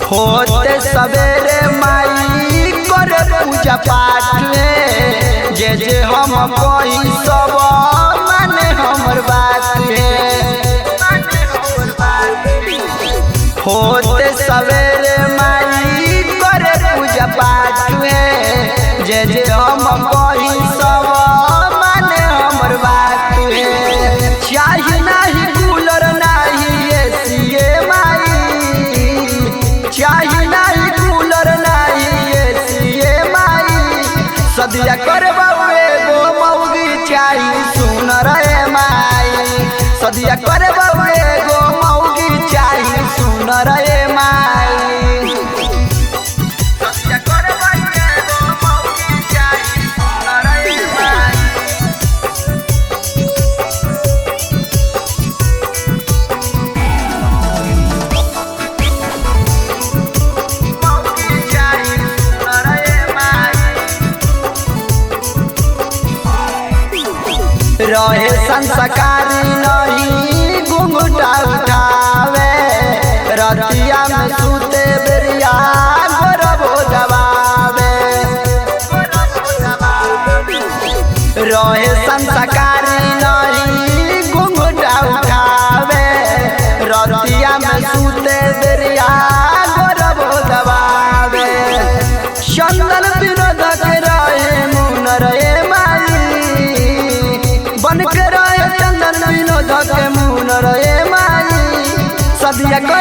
होते सवेरे माई करे पूजा पाठ में जे जे हम कोई सब माने हमर बात होते सवेरे माई करे पूजा पाठ में जे जे हम कोई सब माने हमर बात चाही नाही कूलर नाही एसी माई चाही नाही कूलर नाही एसी माई सदिया करबा एगो मौगी चाही सुन रे माई सदिया करबा एगो मौगी चाही सुन रे माई सदिया करबा एगो मौगी चाही सुन रे माई मौगी चाही सुन रे माई रहे संस्कारी नहीं घुंघटा उठावे रतिया में सूते बेरिया गोरबो दबावे रहे संस्कारी नहीं घुंघटा उठावे रतिया में सूते बेरिया गोरबो दबावे चंदन विनोद के रहे मुन रे माई बन के रहे चंदन विनोद के मुन रे माई सदिया